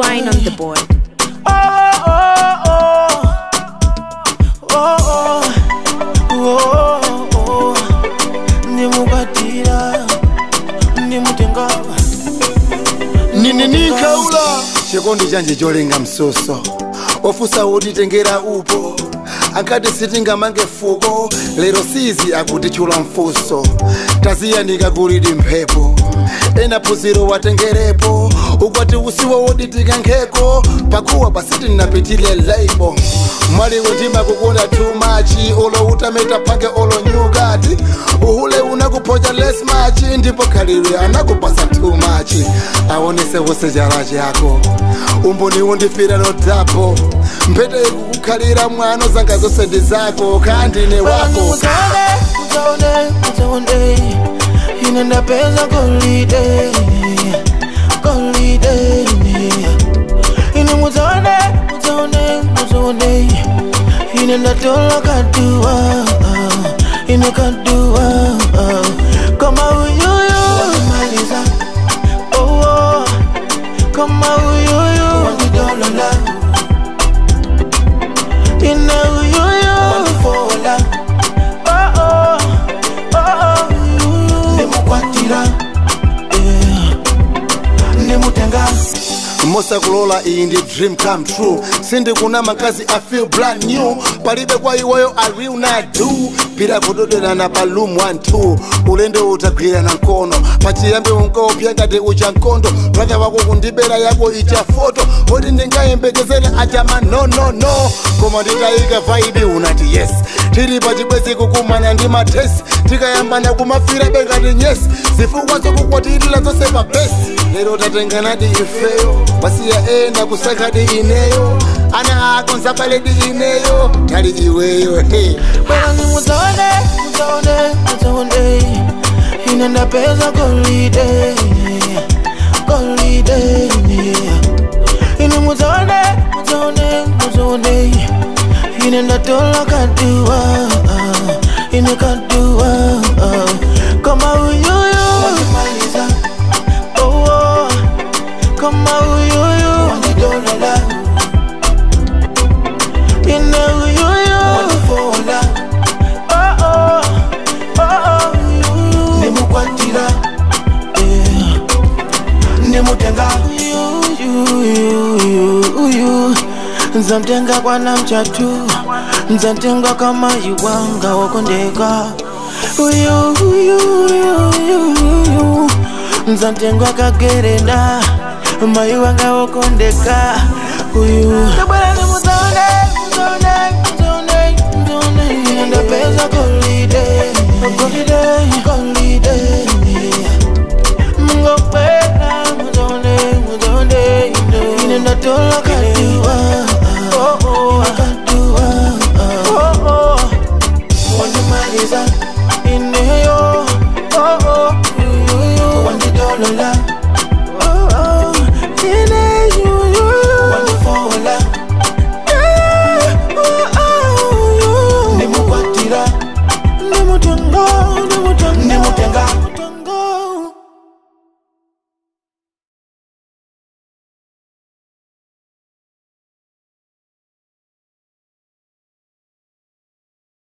Twine on the board. Oh, oh, oh. Oh, oh. Oh, oh. ndimukwatira ndimutengava nini ninkaula chikondi chanje cholenga msoso ofusa utitengera upo ankati sitingamange fuko lero sizi akutichula mfuso taziyanika kulidi mphepo ena phunziro watengerepo ukwati usiwo woditika nkheko pakuwa pasiti napitile laibo mwaliwe ndimakukunda too much olo utameta phange olo nyukati uhule unakuphoja less much ndipo khalidwe anakupasa too much aonese wose chala chako umboni undifira notapo mphete ikukukhalira mwano zanga zonse ndi zako kandine wako muzaone muzaone muzaone ine ndapeza golide golide ine muzaone muzaone muzaone ine ndatola kaduwa ine kaduwa kama uyuyu maliza oh, oh. kama uyuyu wandidolola ine uyuyu wandifola oh, oh. oh, oh. ndimukwatira yeah. ndimutenga mosakulola iyi ndi dream come true sindikuna makazi i feel brand new palibe kwa iweyo i will not do pira kudoderana pa loom 1 2 ulendo utagwirana mkono pachiyambi unkaopya ngati ucha nkondo brother wako kundibera yako icha foto oti ndingayembekezere achama no no no koma nditayika vaibi unati yes tili pachibwezi kukumana ndi matesi tikayambana kumafira bengati nyesi zifukwa zokukwatirira zonse pa besi lero tatenganadi ifeyo wasiya ena kusakadi ineyo ana ako nzapaledi ineyo tali iweyo hey. Bwana ni muzaone, muzaone, muzaone Ine ndapeza golide Golide Ine muzaone, muzaone, muzaone Ine ndatola kaduwa Ine kaduwa Kama uyuyu Wandimaliza Oh, oh Kama uyuyu Wandidolola ine uyuyu wandifola oh, oh, oh, oh, ndimukwatira yeah. ndimutenga uyuyu nzamtenga kwana mchatu nzamtenga kama iwanga wakondeka uyuyuyuyuyu nzamtengwa kagerenda mai wanga wakondeka uyu ndapeza golide golide golide mungopena muzone muzone ine ndatola kaduwa oh, oh, kaduwa oh, oh. wandimaliza ineyo oh, oh, yuyu wandidolola oh, oh. ineyu wandifola ndimukwatira ndimutenga